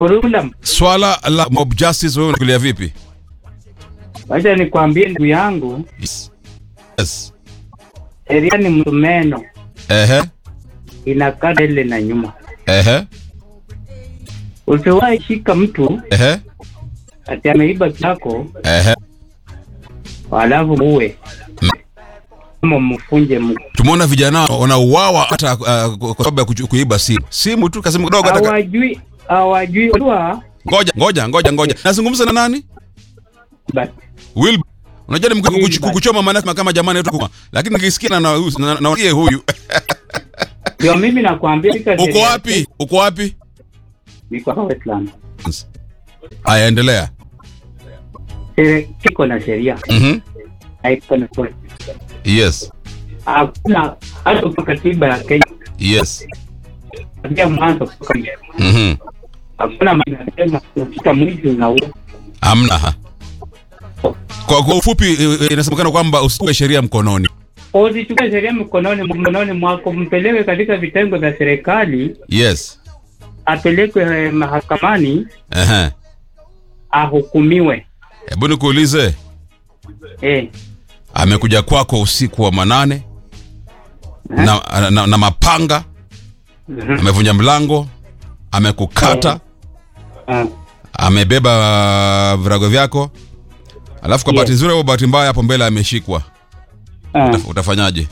Kurula, Swala la mob justice wewe unakulia vipi? wacha nikwambie ndugu yangu, Yes. Yes. sheria ni msumeno, Ehe. inakaa mbele na nyuma. Ehe. Usiwahi shika mtu Ehe. ati ameiba chako Ehe. alafu uwe ama mfunje mguu. Tumeona vijana wanauawa hata uh, kwa sababu ya kuchu- kuiba simu. Simu tu kasimu kidogo hata ka- Hawajui, hawajui Unajua, Ngoja, ngoja, ngoja, ngoja. Nazungumza na nani? but Will. Unajua ni mkuchu- Wilbur. kukuchoma maana kama kama jamani yetu. Lakini nikisikia na na na- na huyu. ndio mimi nakwambia shika Uko sheria. wapi? Uko wapi? Niko hapa Westlands. Aya, endelea. Sheria- Kiko na sheria Mhm. haiko na kweli. Yes. Hakuna hata kwa katiba ya Kenya Yes. kuanzia mwanzo mpaka mwisho. Mhm. hakuna manasema ukifika mwizi unaua. Hamna. ha. Kwa, kwa ufupi eh, eh, inasemekana kwamba usichukue sheria mkononi. Usichukue sheria mkononi mkononi mwako, mpeleke katika vitengo vya serikali, Yes. apelekwe eh, mahakamani, Ehe. ahukumiwe. Hebu nikuulize, Eh, amekuja kwako usiku wa manane na, na, na mapanga, mhm, amevunja mlango, amekukata, ah, amebeba virago vyako, alafu kwa Yes. bahati nzuri au bahati mbaya hapo mbele ameshikwa, ah. Utaf- utafanyaje?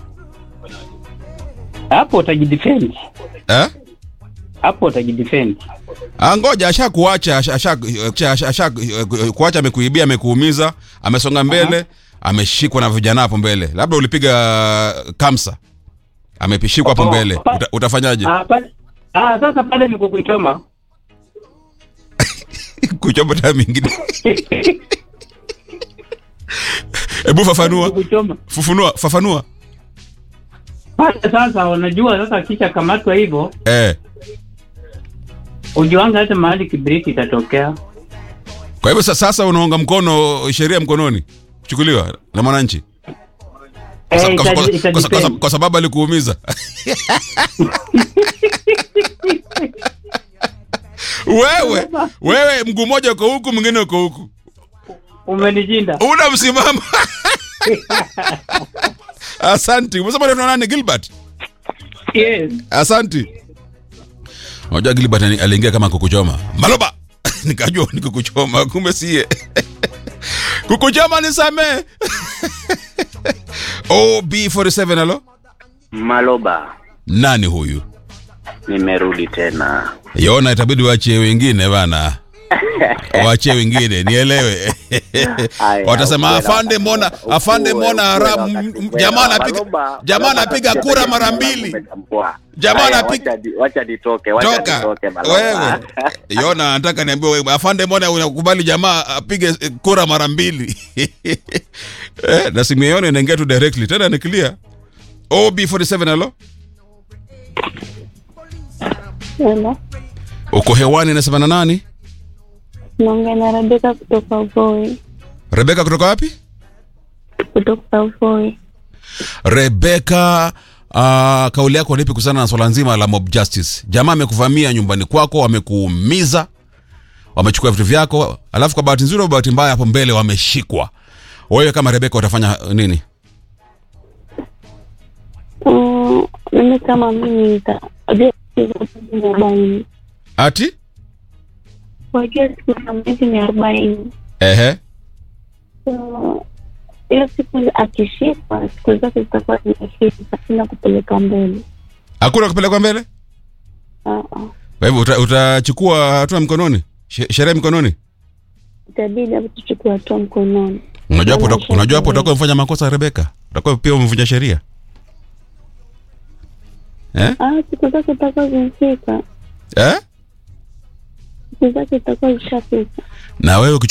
Hapo utajidefend, Eh? hapo utajidefend. Ah, ngoja asha kuacha asha, asha, asha, asha kuacha, amekuibia, amekuumiza, amesonga mbele, ameshikwa na vijana hapo mbele, labda ulipiga kamsa, amepishikwa hapo Oh, mbele, pa- Uta, utafanyaje? Ah, pale ah, sasa pale ni kukuchoma. kuchoma taa mingine. Hebu fafanua, Kukuchoma. fufunua, fafanua. Pale sasa unajua sasa kisha kamatwa hivyo, Eh, ujuanga hata mahali kibriki itatokea. kwa hivyo sa- sasa unaunga mkono sheria mkononi chukuliwa na mwananchi kwa, Eh, sa- kwa, ita- kwa, ita kwa, kwa, kwa, depend. kwa sababu alikuumiza. wewe wewe mguu mmoja uko huku mwingine uko huku Umenijinda. una msimamo asanti umesema unaitwa nani gilbert Yes. asanti unajua gilbert ali- aliingia kama kukuchoma maloba nikajua ni kukuchoma kumbe sie kukuchoma nisamee ob47 alo Maloba, nani huyu nimerudi tena. yona itabidi waachie wengine bana waachie wengine nielewe Aya, watasema ukwela afande wakati- mbona ukwela afande mbona wakati- haramu ukwela m- jamaa wakati- anapiga Maloba, jamaa Maloba, anapiga sasa kura hivi mara jina langu mbili umetambua. Jamaa Aya, anapiga- wacha di- wacha nitoke, wacha toka nitoke Maloba. wewe yona nataka niambie wewe afande mbona unakubali jamaa apige eh, kura mara mbili eh, na simu yona inaingia tu directly tena ni clear ob47 alo Hello. uko hewani nasema na nani Naongea na Rebeka kutoka Voi. rebeka kutoka wapi Kutoka Voi. Rebeka, uh, kauli yako lipi kuhusiana na swala nzima la mob justice? Jamaa amekuvamia nyumbani kwako, wamekuumiza, wamechukua vitu vyako, alafu kwa bahati nzuri au bahati mbaya hapo mbele wameshikwa. Wewe kama Rebeka utafanya nini? Mm, mimi kama mimi nita wajua siku za mwezi ni arobaini. Ati Wajua siku za mwezi ni arobaini. ehe, So, hiyo siku akishikwa siku zake zitakuwa zimefika sina kupeleka mbele. hakuna kupelekwa mbele. Ah, ah. Kwa hivyo uta- utachukua hatua mkononi, She- sheria mkononi. Itabidi hapo tuchukue hatua mkononi. Unajua hapo uta- Maana unajua hapo sheria- utakuwa umefanya makosa Rebeka, utakuwa pia umevunja sheria eh? Ah, siku zake zitakuwa zimefika. Eh? Siku zake zitakuwa zishafika. Na wewe